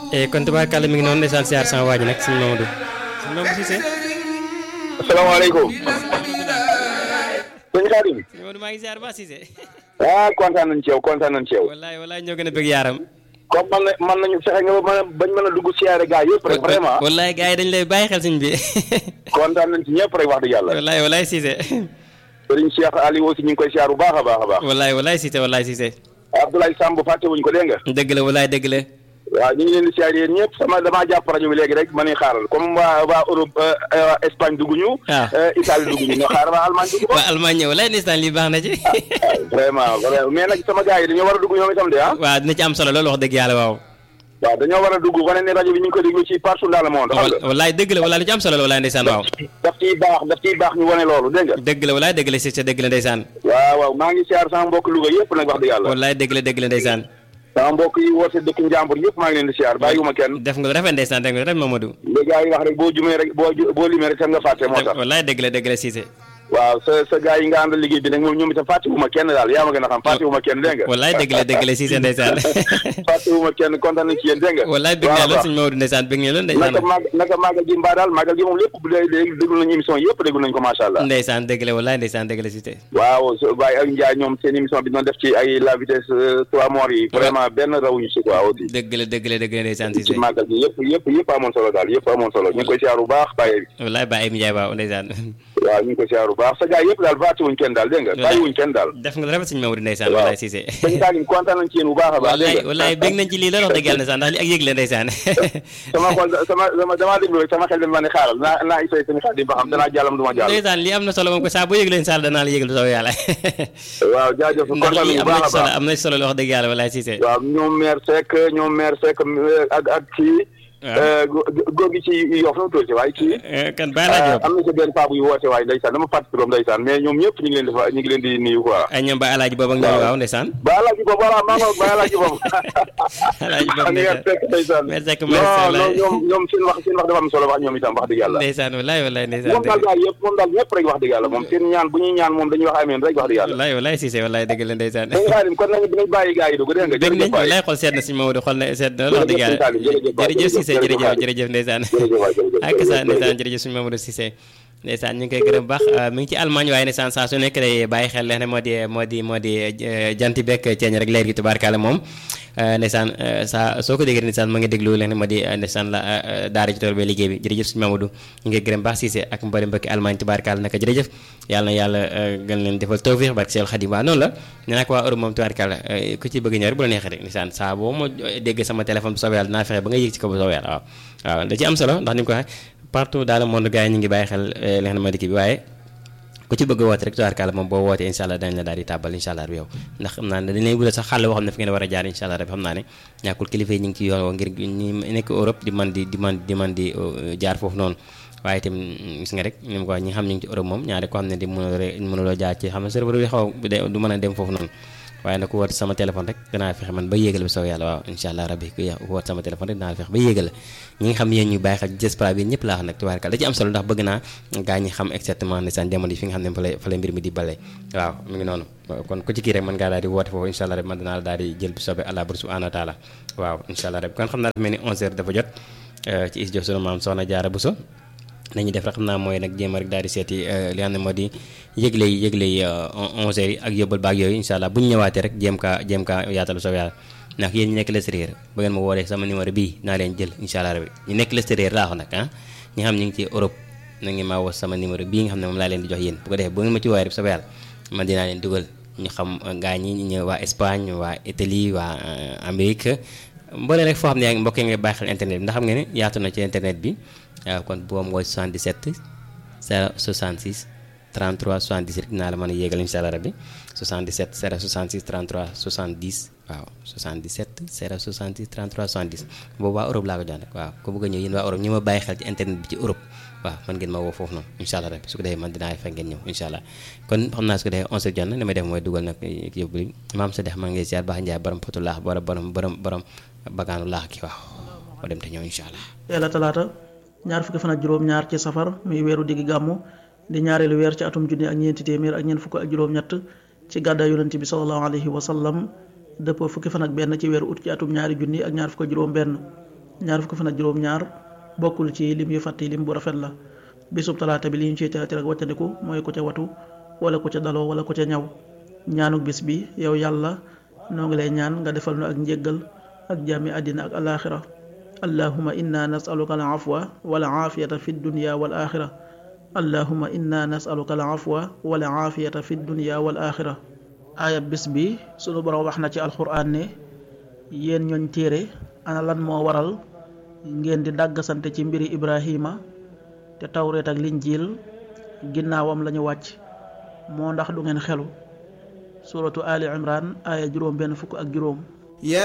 kon tubaarkàlla mi ngi noonu ndeysaan siyaar sama waa ji nag suñu Mamadou suñu Mamadou Cissé. asalaamaaleykum. sëñ Xaadim. suñu Mamadou maa ngi siyaar ba Cissé. ah kontaan nañ ci yow kontaan nañ ci yow. wallaay wallaay ñoo gën a bëgg yaaram. comme man na man nañu fexe nga ba mën a bañ mën a dugg siyaare gaa yëpp rek vraiment. wallaay gars yi dañ lay bàyyi xel suñ bi. kontaan nañ ci ñëpp rek wax dëgg yàlla. wallaay wallaay Cissé. sëriñ Cheikh Aliou aussi ñu ngi koy siyaar bu baax a baax a baax. wallaay wallaay Cissé wallaay Cissé. Abdoulaye Samb fàtte wuñ ko dégg nga. dëgg la wallaay dëgg la. waaw ñu ngi leen di siyaar yéen ñëpp sama damaa jàpp rajo bi léegi rek ma ne xaaral comme waa waa Europe waa Espagne dugg ñu. waaw Italie dugg ñu ñoo xaaral waa Allemagne dugg ko. waa Allemagne ñëw wallaay ndeysaan lii baax na ci. vraiment vraiment mais nag sama gars yi dañoo war a dugg ñoom itam de ah. waaw dina ci am solo loolu wax dëgg yàlla waaw. waaw dañoo war a dugg wane ne rajo bi ñu ngi ko déglu ci partout dans le monde. xam nga wallaay dëgg la wallaay lu ci am solo la wallaay ndeysaan waaw. daf ciy baax daf ciy baax ñu wane loolu dégg nga. dëgg la wallaay dëgg la Cissé dëgg la ndeysaan. waaw waaw maa ngi siyaar sama mbokk Louga yëpp nag wax dëgg yàlla. wallaay dëgg la dëgg la ndeysaan. sama mbokk yi woote dëkk njàmbur yëpp maa ngi leen di siyaar bàyyiwuma kenn. def nga lu rafet ndeysaan def nga lu rafet Mamadou. li gars yi wax rek boo jumee rek boo ju- boo limee rek tam nga fàtte moo tax. wallaay dëgg la dëgg la Cissé. waaw sa sa gars yi nga àndal liggéey bi nag moom ñoom itam fàttewuma kenn daal yaa ma gën a xam fàttewuma kenn dégg nga. wallaay dëgg la dëgg la Cissé ndeysaan. fàttewuma kenn kontaan nañ ci yéen dégg nga. wallaay bëgg naa lool suñu Mamadou ndeysaan bëgg naa lool ndeysaan. naka mag naka magal gi mbaa daal magal gi moom lépp bu dee dégg déglu nañu émission yëpp déglu nañu ko macha allah. ndeysaan dëgg la wallaay ndeysaan dëgg la Cissé. waaw so Baye ak Ndiaye ñoom seen émission bi doon def ci ay la vitesse trois morts yi vraiment benn rawuñu si quoi aussi. dëgg la dëgg la dëgg la ndeysaan ci Cissé. màggal gi yëpp yëpp yëpp amoon solo daal yëpp amoon solo ñu ngi koy siyaar bu baax Baye wallaay Baye Amy Ndiaye waaw ndeysaan. waaw ñu ngi koy siyaar bu baax sa gars yëpp daal fàtte wuñ kenn daal dégg nga bàyyi wuñ kenn daal def nga lu rafet suñu Mamadou ndeysaan waaw wallaay Cissé. sëñ Salim kontaan nañ ci yéen bu baax a baax wallaay dégg nga wallaay bëgg nañ ci lii loolu wax dëgg yàlla ndeysaan ndax li ak yëg la ndeysaan. sama xol sama sama damaa déglu rek sama xel dem ma ne xaaral naa naa isay sëñ Xaadim ba xam danaa jàllam du ma jàll ndeysaan lii am na solo moom ko saa boo yëg leen saal danaa la yëgal bu soobee yàlla. waaw jaajëf ndax kontaan lii nañ am bu na baax ci a solo baax am na ci solo wax dëgg yàlla wallaay Cissé. waaw ñoom maire Seck ñoom maire Seck ak ak kii waaw. góor gi ci yof na mu tuuti waaye kii Eh, kan bàyyi laa jóg. am na sa benn paa buy woote waaye ndeysaan dama fàttali turam ndeysaan mais ñoom ñëpp ñu ngi leen di fa ñu ngi leen di nuyu quoi ay ñoom ba alaaji boobu ak ñoom waaw ndeysaan. ba alaaji boobu voilà maa ngi ba alaaji boobu alaaji boobu ni ngeen fekk ndeysaan Maire Seck non Maire Seck non laay- ñoom ñoom seen wax seen wax dafa am solo wax ñoom itam wax dëgg yàlla ndeysaan wallaay wallaay ndeysaan moom daal daal yëpp moom daal ñëpp rek wax dëgg yàlla moom seen ñaan bu ñuy ñaan moom dañuy wax ameen rek wax dëgg yàlla wallaay wallaay Cissé wallaay dëgg la ndeysaan. dañu xaarim kon nañu dinañ bàyyi gars yi dugg dégg nga dégg nañ jërëjëf waay wallaay xol seet na suñu Mamadou xol na seet na loolu wax dëgg yàlla jërëjëf Salim, jërëjëf waay, jërëjëf Cissé jërëjëf jërëjëf waay. jërëjëf ndeysaan jërëjëf waay, jërëjëf, ak sa jërëjëf, ndeysaan jërëjëf. jërëjëf suñu Mamadou Cissé ndeysaan ñu ngi koy gërëm baax mi ngi ci Allemagne waaye ndeysaan saa su nekk day bàyyi xel leen ne moo di moo di moo di eh, janti bekk ceeñ rek leer gi tubaarkaale moom eh, ndeysaan eh, saa soo ko déggee ndeysaan ma ngi déglu leen ne moo di eh, ndeysaan la eh, eh, daara ci tool ba liggéey bi jërëjëf suñu Mamadou ñu ngi koy gërëm baax Cissé ak mbari mbokki Allemagne tubaarkaale naka jërëjëf yàlla na yàlla eh, gën leen defal tawfiix barke Seydou Khadim waa noonu la nee naa ko waa Europe moom tubaarkaale eh, ku ci bëgg ñëw rek bu la neexee rek ndeysaan saa boo ma dégg sama téléphone bu soobee yàlla dinaa fexe ba nga yéeg ci ko bu soobee yàlla waaw waaw da ci am solo ndax ni mu ko waxee partout dans le monde gars yi ñu ngi bàyyi xel eh, li nga xam ne moo di kii bi waaye ku ci bëgg a woote rek tubaarkàlla moom boo wootee incha allah dañ la daal di tàbbal incha allah yow ndax xam naa ne dañ lay wutal sax xàll boo xam ne fi ngeen war a jaar incha allah xam naa ne ñàkkul kilifa yi ñu ngi ci yoon woo ngir ñi nekk Europe di man di di man di man di uh, jaar foofu noonu waaye itam gis nga rek ni mu ko wax ñi nga xam ñu ngi ci Europe moom ñaari ko xam ne di mënuloo mënuloo jaar ci xam ne serveur bi xaw a de- du mën a dem foofu noonu waaye nag ku woote sama téléphone rek danaa fexe man ba yéegal bi soo yàlla waaw incha allah rabbi ku ku woote sama téléphone rek danaa fexe ba yéegal ñi nga xam yéen ñu bàyyi xel ci diaspora bi ñëpp laa wax nag tubaarkal da ci am solo ndax bëgg naa gaa ñi xam exactement ne seen jamono yi fi nga xam ne fa lay fa lay mbir mi di bale waaw mu ngi noonu kon ku ci kii rek mën ngaa daal di woote foofu incha allah rek man danaa la daal di jël bi soobee allah bur subhanahu wa taala waaw incha allah rek kon xam naa dafa mel ni 11 heures dafa jot eh, ci is jof sunu maam soxna jaara Buso nañu def rek xam naa mooy nag jéem a rek daal di seeti eh, li nga xam ne moo di yëgle yi yëgle yi onze heures yi ak yóbbal baag yooyu incha allah bu ñu ñëwaatee rek jéem kaa jéem kaa yaatalu soob yàlla ndax yéen ñi nekk l'extérieur ba ngeen ma woolee sama numéro bii naa leen jël incha allah rabi ñu nekk l'extérieur laa wax nag ah ñi nga xam ñu ngi ci Europe na ngeen maa woo sama numéro bii nga xam ne moom laa leen di jox yéen bu ko defee bu ngeen ma ci woowee rek soob yàlla man dinaa leen dugal ñu xam gaa ñi ñu waa Espagne waa Italie waa euh, Amérique mboolee rek foo xam ne yaa ngi mbokk yi nga bàyyi xel internet bi ndax xam nga ne yaatu na ci internet bi waaw kon boobu mooy 77 066 33 70 rek dinaa la mën a yéegal incha allah rabbi 77 066 33 70 waaw 77 066 33 70 boobu waa Europe laa ko jox nag waaw ku bëgg a ñëw yéen waa Europe ñi ma bàyyi xel ci internet bi ci Europe waaw man ngeen ma woo foofu noonu incha allah rabbi su ko defee man dinaa fekk ngeen ñëw incha allah kon xam naa su ko defee 11 jot na li may def mooy dugal nag yóbbu li maam sa dex maa ngi lay ziar baax njaay borom potu laax borom borom borom borom bagaanu laax ki waaw moo dem te ñëw incha allah teel a talaata ñaar fukki fan ak juróom-ñaar ci safar muy weeru diggi gàmmu di ñaareelu weer ci atum junni ak ñeenti téeméer ak ñeent fukk ak juróom-ñett ci gàddaay yonent bi sallallahu alayhi wa sallam dëppoo fukki fan ak benn ci weeru ut ci atum ñaari junni ak ñaar fukk ak juróom-benn ñaar fukki fan ak juróom-ñaar bokkul ci lim yu fàtte lim bu rafet la bisub talaata bi li ñu ciy tere tere ak wàccandiku mooy ku ca watu wala ku ca daloo wala ku ca ñaw ñaanuk bis bi yow yàlla noo ngi lay ñaan nga defal nu ak njéggal ak jàmmi àddina ak alaaxira allahuma inna nasaluka al afwa wal aafiyata fi dunya wal axira allahuma inna nasaluka al afwa wal aafiyata fi dunya wal axira aaya bis bi sunu borom wax na ci alxuraan ne yéen ñooñ téere ana lan moo waral ngeen di dàggasante ci mbiri ibrahima te tawreet ak linjiil ginnaawam lañu wàcc moo ndax du ngeen xelu suratu ali imran aaya juróom benn fukk ak juróom